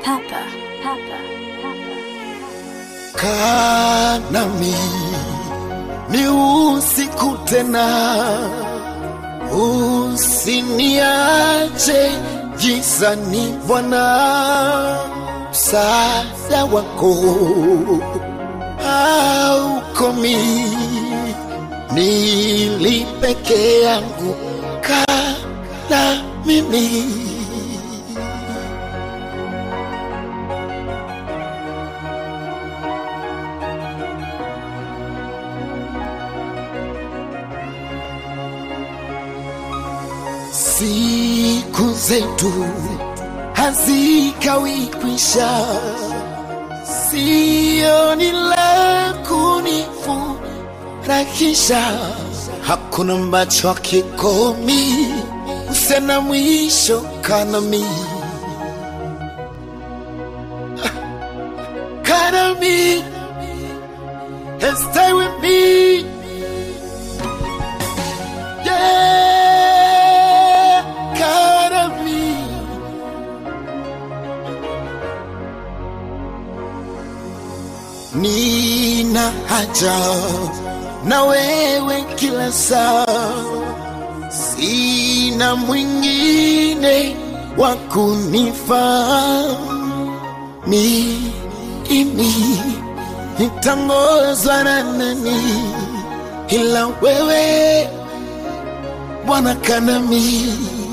Papa, Papa, Papa. Kaa nami ni usiku tena, usiniache gizani Bwana, msaada wako haukomi, nili peke yangu, kaa na mimi Siku zetu hazikawi kwisha, sioni la kunifurahisha, hakuna ambacho hakikomi, usena mwisho kanami kanami and stay with me yeah, kanami nina haja na wewe kila saa, sina mwingine wa kunifaa mimi, nitangozwa na nani ila wewe Bwana kanami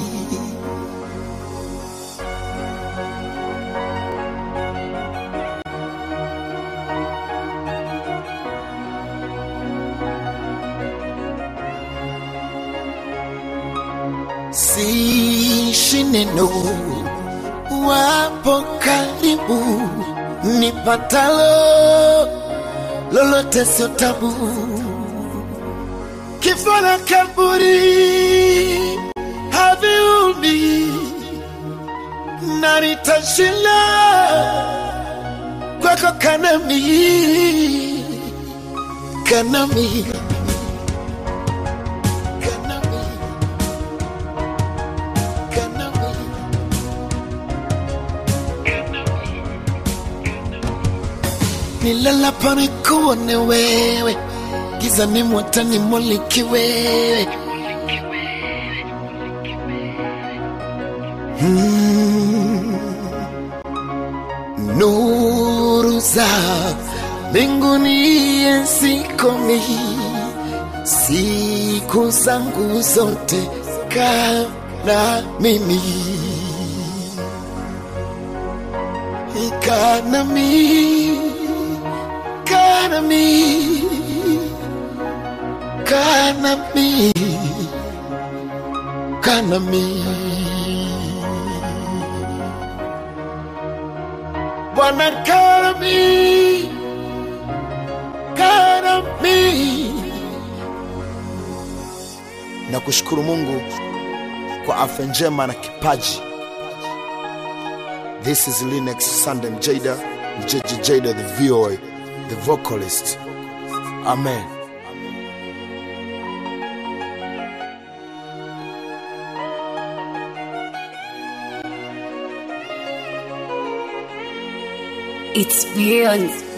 siishi neno wapo karibu nipatalo lolote sio tabu kifo na kaburi haviumi na nitashinda kwako kanami kanami kanami kanami nilalapo nikuone wewe gizani mwatani muliki wewe Mm. nuru za mbinguni ensikomi siku zangu zote kaa na mimi kaa nami kaa nami kaa nami kaa nami Bwana kaa nami kaa nami na kushukuru Mungu kwa afya njema na kipaji. This is Linux Sandem Jada, JJ Jada the VOA, the vocalist. Amen. It's beyond